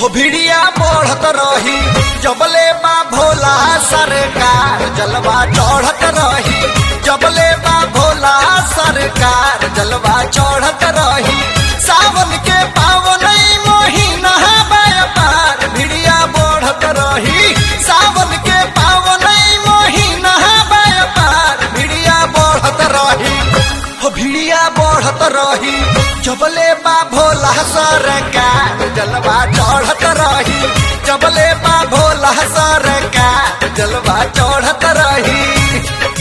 हो भिड़िया बढ़त रही जबले बा भोला सरकार जलवा चढ़त रही जबले बा भोला सरकार जलवा चढ़त रही सावन के पावन महीना व्यापार भिड़िया बढ़त रही सावन के पावन महीना व्यापार भिड़िया बढ़त रही हो भिड़िया बढ़त रही जबले बा भोला सरकार जलवा चढ़त रही जबले बा भोला सरकार जलवा चढ़त रही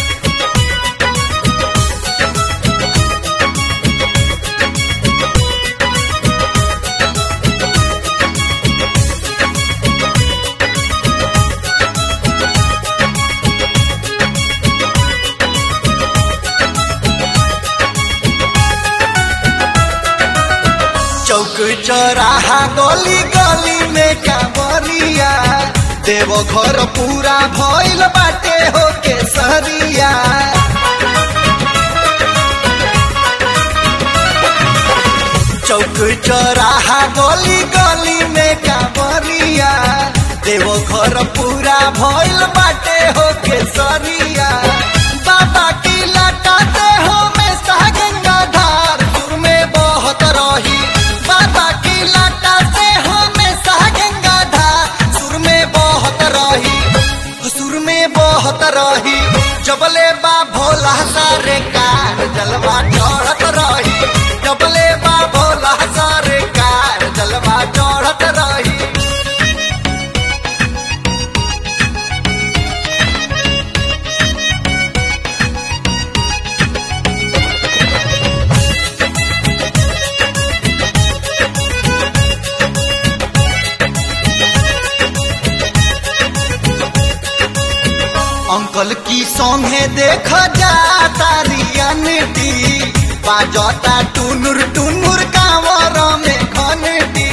चौक चौराहा गली गली में कांवरिया देव घर पूरा भइल बाटे हो केसरिया चौक चौराहा गली गली में कांवरिया देव घर पूरा भइल बाटे हो केसरिया बाबा की लटाते हो में गंगा धार सुर में बहत रही बाबा की लटाते हो में गंगा धार सुर में बहत रही सुर में बहत रही जबले बा भोला सारे कार जलवा चढ़त रही जबले बा भोला सारे कार जलवा चढ़त रही अंकल की सौंगे देख जा तारियनटी बाजता टुनुर टुनुर कांवर में घनटी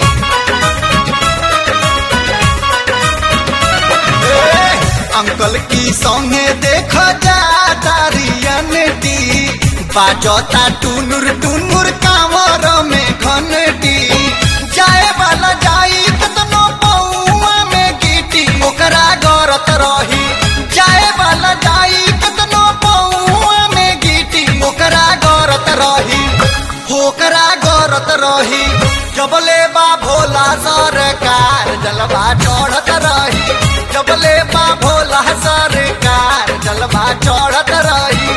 ए, अंकल की सौंगे देख जा तारियनटी बाजता टुनुर टुनुर कांवर में घनटी जाए वाला जाई कतनो पौआ में गिटी ओकरा गरत रही जाए वाला जाई कतनो पौआ में गिटी ओकरा गरत रही ओकरा गरत रही जबले बा भोला सरकार जलवा चढ़त रही जबले बा भोला सरकार जलवा चढ़त रही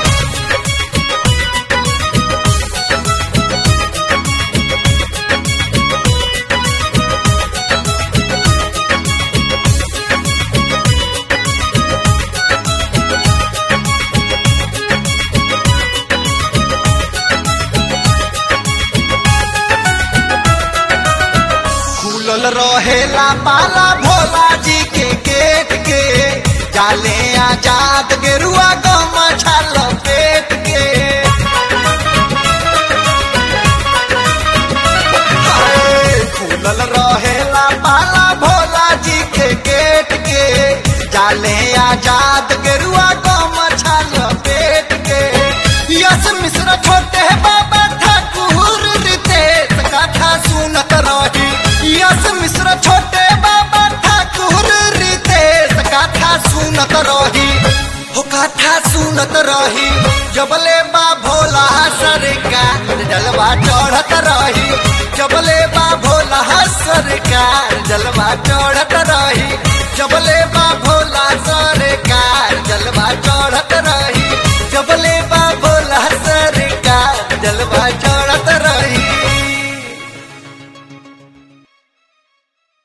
खुलल रहेला पाला भोला जी के गेट के जाले आजाद गेरुआ गम छाल पेट के हाय, खुलल रहेला पाला भोला जी के गेट के जाले आजाद गेरुआ गम छाल पेट के यस मिश्र छोटे बाबा ठाकुर रितेश कथा सुनत रही यस मिश्र छोटे बाबा ठाकुर रितेश कथा सुनत रही हो कथा सुनत रही जबले बा भोला सरकार जलवा चढ़त रही जबले बा भोला सरकार जलवा चढ़त रही जबले बा भोला सरकार जलवा चढ़त रही